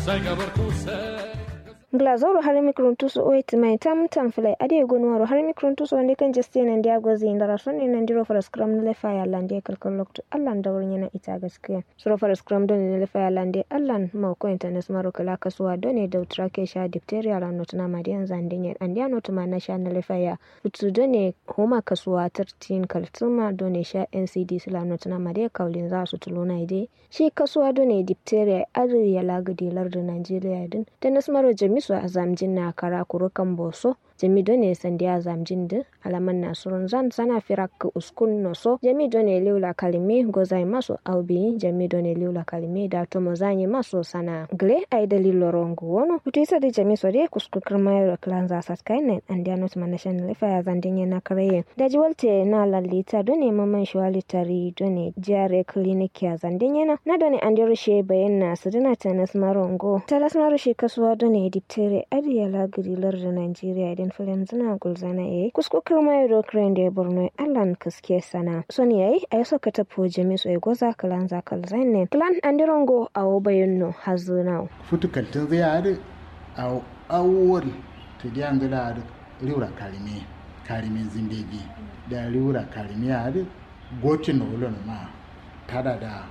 glazoro har mikrontuso oit mai tam tam filai ade gonwaro har mikrontuso wande kan jeste nan dia gozi indara sonni nan diro fara scrum na lefa ya lande kalkal lokto allan da wurin yana ita gaskiya suro fara scrum don ne lefa ya lande allan ma ko internet maro kala kasuwa don ne da utrake sha diphtheria la not na madian zandinye and ya not ma na sha na lefa ya futu don ne homa kasuwa 13 kaltuma don ne sha ncd sila not na madian kaulin za su tuluna ide shi kasuwa don ne diphtheria adi ya lagadi lardin Najeriya din da nasmaro jami su a zamjin na kara kurukan boso jami done sandi a zamjin din alaman nasurun zan sana firak uskun noso jami done liula kalime gozai maso aubi jami done liula kalime da tomo zanyi maso sana gle ai dalilo rongo wono utisa di jami so de kusku kirmayro klan za sat kainen and ya not manation lefa ya zandin na karaye da jiwalte na lalita done maman shwali tari done jare clinic ya zandin yana na done andiro she bayan na sadina tanas marongo tanas maro she kasuwa done diptere adiya lagiri larda Najeriya idan filim zina gulzana yayi kusko kirma yaro kren da borno allan kaske sana son yayi a yaso ka tafo jami so goza kalan zakal zainen klan andirongo awo bayanno hazuna futukal tun zai hadu a awol ta diyan gada hadu riura karime karime zindegi da riura karime hadu gocin na wulon ma tada da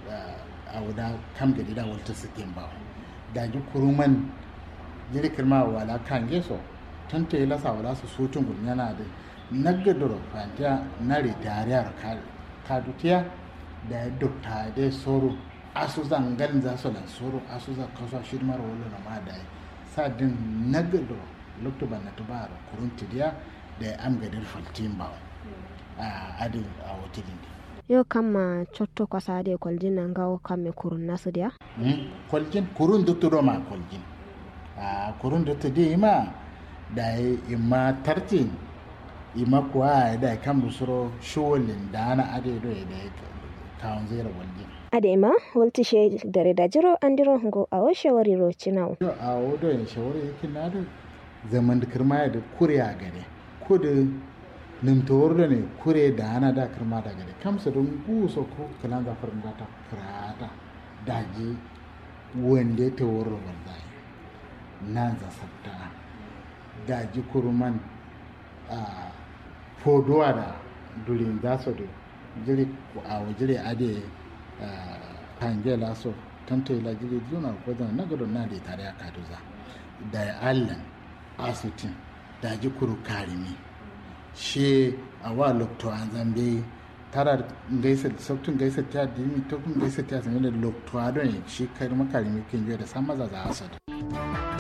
a wuda kam gadi da walta sikin ba da ji kuruman jirikir ma wala kan geso tanta yi lasa wala su sutun gulnyana da nagadoro fantiya na ritariyar kadutiya da ya dokta da soro asu zangan za su lan soro asu za kasuwa shirmar wala na ma da ya sa din nagadoro lokta ban na tuba da kurun tidiya da ya amgadar faltin ba a adin a hotelin yau kama cotto kwasa da kwaljin nan gawo kame kurun nasu dia kwaljin kurun dutturo ma kwaljin a kurun duttu di ma da ima tartin ima kuwa da kan busuro showalin da ana ade do da kawon zera waljin ade ma walti she dare da jiro an diro go a o shawari ro cinaw yo a o do en shawari yake na da zaman da kirma da kuriya gare ko da nimtowar da ne kure da ana da kirma da gare kamsa don guso ko kalan zafarin da ta kirata daji wanda ta wurin wallahi nan za sabta daji kuruman a fodowa da durin za su da jiri a wajire ade hange laso tanto ila jiri juna gwazon na gudun na da tare a kaduza da ya allan asutin daji kuru karimi she a wa lokto an zambe tara gaisa sabtun gaisa ta dimi to kun gaisa ta sanin da lokto adon shi kai makarimi kin da san maza za asad